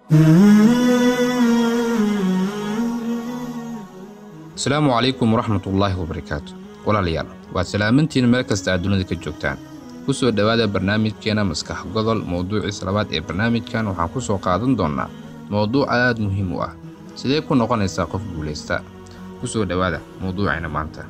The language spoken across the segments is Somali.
asalaamu calaykum waraxmatullaahi wabarakaatu walaalayaal waad salaamantiin meel kasta aad dunida ka joogtaan ku soo dhowaada barnaamijkeena maskax godol mowduuciis labaad ee barnaamijkan waxaan ku soo qaadan doonnaa mowduuc aad muhiim u ah sidee ku noqonaysaa qof guulaysta ku soo dhowaada mowduucayna maanta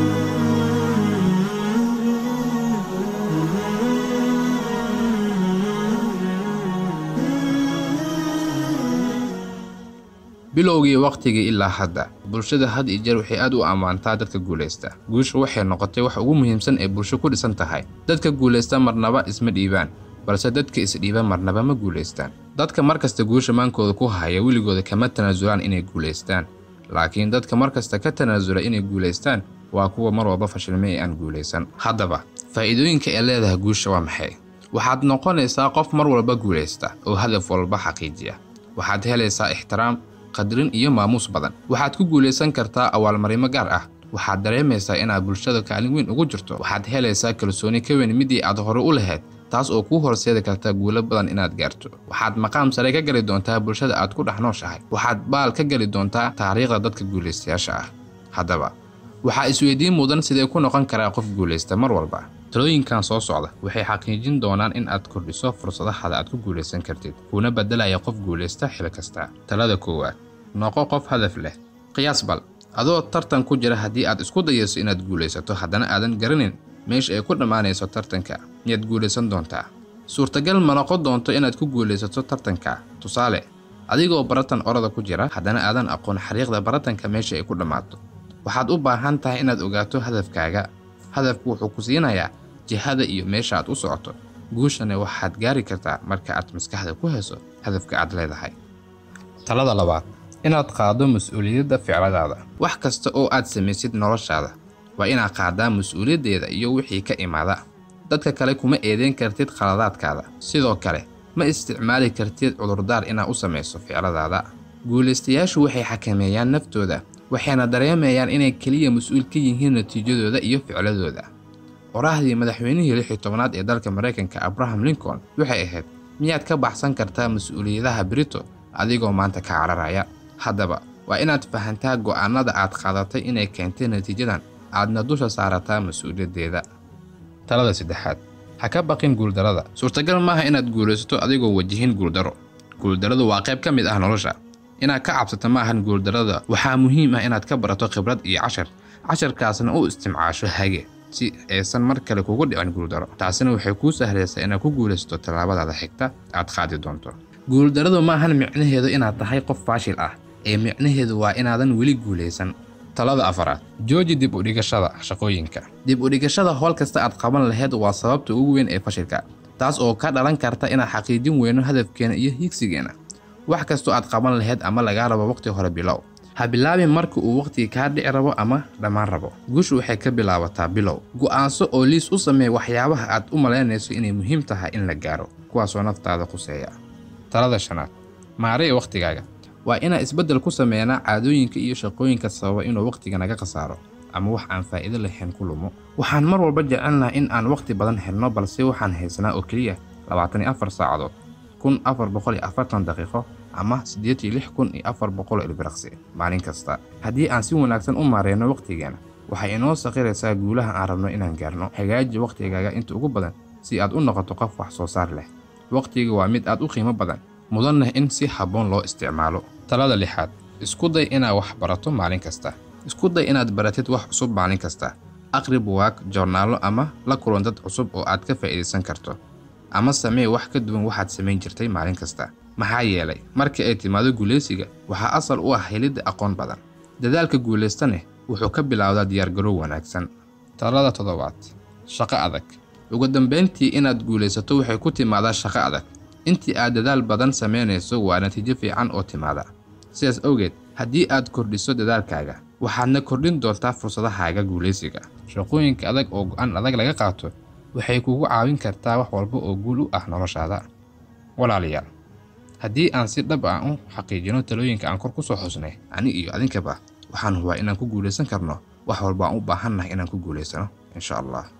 bilowgii wakhtigii ilaa hadda bulshada had iyo jeer waxay aad u ammaantaa dadka guulaysta guusha waxay noqotay wax ugu muhiimsan ee bulsho ku dhisan tahay dadka guulaysta marnaba isma dhiibaan balse dadka isdhiiba marnaba ma guulaystaan dadka markasta guusha maankooda ku haya weligooda kama tanaasulaan inay guulaystaan laakiin dadka markasta ka tanaasula inay guulaystaan waa kuwa mar walba fashilmay ee aan guulaysan haddaba faa'iidooyinka ee leedahay guusha waa maxay waxaad noqonaysaa qof mar walba guulaysta oo hadaf walba xaqiijiya waxaad helaysaa ixtiraam qadrin iyo maamuus badan waxaad ku guulaysan kartaa awaalmarimo gaar ah waxaad dareemaysaa inaad bulshada kaalin weyn ugu jirto waxaad helaysaa kalsooni ka weyn midii aad hore u lahayd taas oo kuu horseedi karta guulo badan inaad gaarto waxaad maqaam sare ka geli doontaa bulshada aad ku dhex nooshahay waxaad baal ka geli doontaa taariikhda dadka guulaystayaasha ah haddaba waxaa isweydiin mudan sidee ku noqon karaa qof guulaysta mar walba talooyinkan soo socda waxay xaqiijin doonaan in aad kordhiso fursadahaada aad ku guulaysan kartid kuuna beddelaya qof guulaysta xil kasta talada koowaad noqo qof hadaf leh qiyaas bal adoo tartan ku jira haddii aad isku dayayso inaad guulaysato haddana aadan garanin meesha ay ku dhammaanayso tartanka miyaad guulaysan doontaa suurtagal ma noqon doonto inaad ku guulaysato tartanka tusaale adigoo baratan orada ku jira haddana aadan aqoon xariiqda baratanka meesha ay ku dhammaato waxaad u baahan tahay inaad ogaato hadafkaaga hadafku wuxuu ku siinayaa jihada iyo meesha aad u socoto guushana waxaad gaari kartaa marka aad maskaxda ku hayso hadafka aad leedahay talada labaad inaad qaaddo mas-uuliyadda ficladaada wax kasta oo aad samaysid noloshaada waa inaad qaaddaa mas-uuliyaddeeda iyo wixii ka imaada dadka kale kuma eedeyn kartid khaladaadkaada sidoo kale ma isticmaali kartid cudurdaar inaad u samayso ficladaada guulaystayaashu waxay xakameeyaan naftooda waxayna dareemayaan inay keliya mas-uul ka yihiin natiijadooda iyo ficladooda qoraahdii madaxweynihii lix iyo tobanaad ee dalka maraykanka abraham lincoln waxay ahayd miyaad ka baxsan kartaa mas-uuliyadaha brito adigoo maanta ka cararaya haddaba waa inaad fahantaa go'aanada aad qaadatay inay keentay natiijadan aadna dusha saarataa mas-uuliyaddeeda talada saddexaad ha ka baqin guuldarada suurtagal maaha inaad guulaysato adigoo wajihin guuldaro guuldaradu waa qayb ka mid ah nolosha inaad ka cabsato maahan guuldarada waxaa muhiim ah inaad ka barato khibrad iyo cashar casharkaasna u isticmaasho hage si aysan mar kale kugu dhicin guuldaro taasina waxay kuu sahlaysaa inaad ku guulaysato tallaabadaada xigta aad qaadi doonto guuldaradu maahan micnaheedu inaad tahay qof faashil ah ee micnaheedu waa inaadan weli guulaysan talada afaraad jooji dib u dhigashada shaqooyinka dib u dhigashada howl kasta aad qaban lahayd waa sababta ugu weyn ee fashilka taas oo ka dhalan karta inaad xaqiijin weyno hadafkeena iyo hiigsigeena wax kastoo aad qaban lahayd ama lagaa rabo waqti hore bilow ha bilaabin marka uu waqhtiga kaa dhici rabo ama dhammaan rabo guushu waxay ka bilaabataa bilow go'aanso oo liis u sameey waxyaabaha aad u malaynayso inay muhiim tahay in la gaaro kuwaasoo naftaada quseeya talada shanaad maaraya wakhtigaaga waa inaan isbeddel ku sameynaa caadooyinka iyo shaqooyinka sababa inuu wakhtiga naga khasaaro ama wax aan faa'iido lahayn ku lumo waxaan mar walba jecelnaha in aan wakhti badan helno balse waxaan haysanaa oo keliya labaatan iyo afar saacadood kun afar boqol iyo afartan daqiiqo ama siddeed iyo lix kun iyo afar boqol ilbiraqsi maalin kasta haddii aan si wanaagsan u maareyno wakhtigeena waxay inoo saqiraysaa guulaha aan rabno inaan gaarno hagaaji wakhtigaaga inta ugu badan si aad u noqoto qof wax soo saar leh wakhtiga waa mid aad u qiimo badan mudanna in si habboon loo isticmaalo talada lixaad isku day inaad wax barato maalin kasta isku day inaad baratid wax cusub maalin kasta aqri buwaag joornaallo ama la kulan dad cusub oo aad ka faa'iidaysan karto ama samee wax ka duwan waxaad samayn jirtay maalin kasta maxaa yeelay marka ay timaado guulaysiga waxaa asal u ah helidda aqoon badan dadaalka guulaystaneh wuxuu ka bilaawdaa diyaargarow wanaagsan talada toddobaad shaqo adag ugu dambayntii inaad guulaysato waxay ku timaadaa shaqo adag intii aad dadaal badan samaynayso waa natiijo fiican oo timaada sidaas awgeed haddii aad kordhiso dadaalkaaga waxaadna kordhin doontaa fursadahaaga guulaysiga shaqooyinka adag oo go'aan adag laga qaato waxay kugu caawin kartaa wax walba oo guul u ah noloshaada walaalayaal haddii aan si dhab ah u xaqiijino talooyinka aan kor ku soo xusnay ani iyo adinkaba waxaan hubaa inaan ku guulaysan karno wax walba aan u baahannahay inaan ku guulaysano insha allah